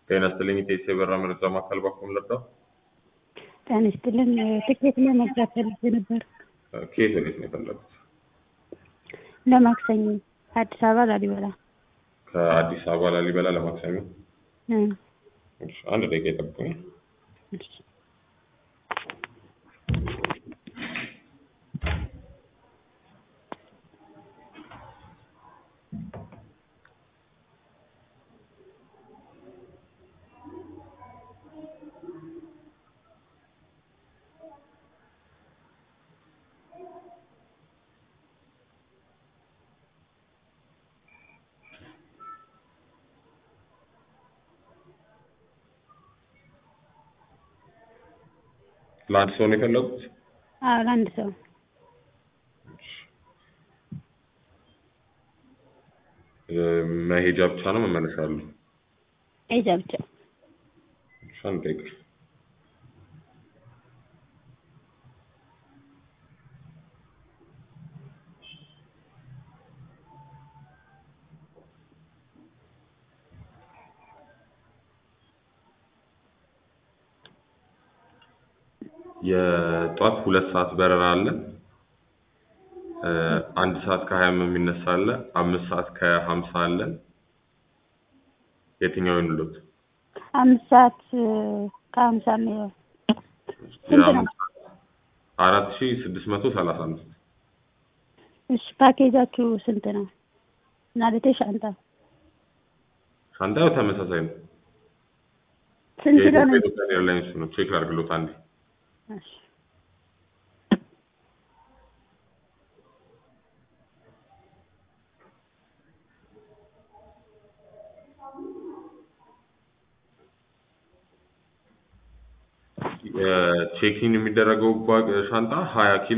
ጤና ይስጥልኝ ኢቴስ የበራ መረጃ ማዕከል ባኩም ልርዳው? ጤና ይስጥልኝ ትኬት ለመግዛት ፈልጌ ነበር። ከየት ወዴት ነው የፈለጉት? ለማክሰኞ አዲስ አበባ ላሊበላ። ከአዲስ አበባ ላሊበላ ለማክሰኞ። እ እሺ፣ አንድ ደቂቃ ይጠብቁኝ። እሺ። ለአንድ ሰው ነው የፈለጉት? አዎ ለአንድ ሰው እ መሄጃ ብቻ ነው መመለሻ አለው? ኤጃ ብቻ። እሺ፣ አንድ ደቂቃ የጧት ሁለት ሰዓት በረራ አለ። እ አንድ ሰዓት ከሀያ የሚነሳ አለ። አምስት ሰዓት ከሀምሳ አለ። የትኛው ይሁንልዎት? አምስት ሰዓት እ ከሀምሳ ነው። ስንት ነው? የአምስት ሰዓት አራት ሺህ ስድስት መቶ ሰላሳ አምስት እሺ ፓኬጃችሁ ስንት ነው? ማለቴ ሻንጣ ሻንጣው ተመሳሳይ ነው። ስንት ነው? የኢትዮጵያ ኢትዮጵያን ኤርላይንስ ነው። ቼክ ላድርግሎት አንዴ። እሺ ቼኪን የሚደረገው ባ- ሻንጣ ሀያ ኪሎ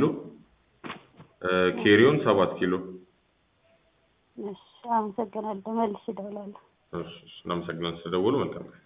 ኬሪዮን ሰባት ኪሎ። እሺ አመሰግናለሁ። መልስ እደውላለሁ። እሺ፣ እሺ፣ እናመሰግናለን ስለደወሉ። መልካም ቀን።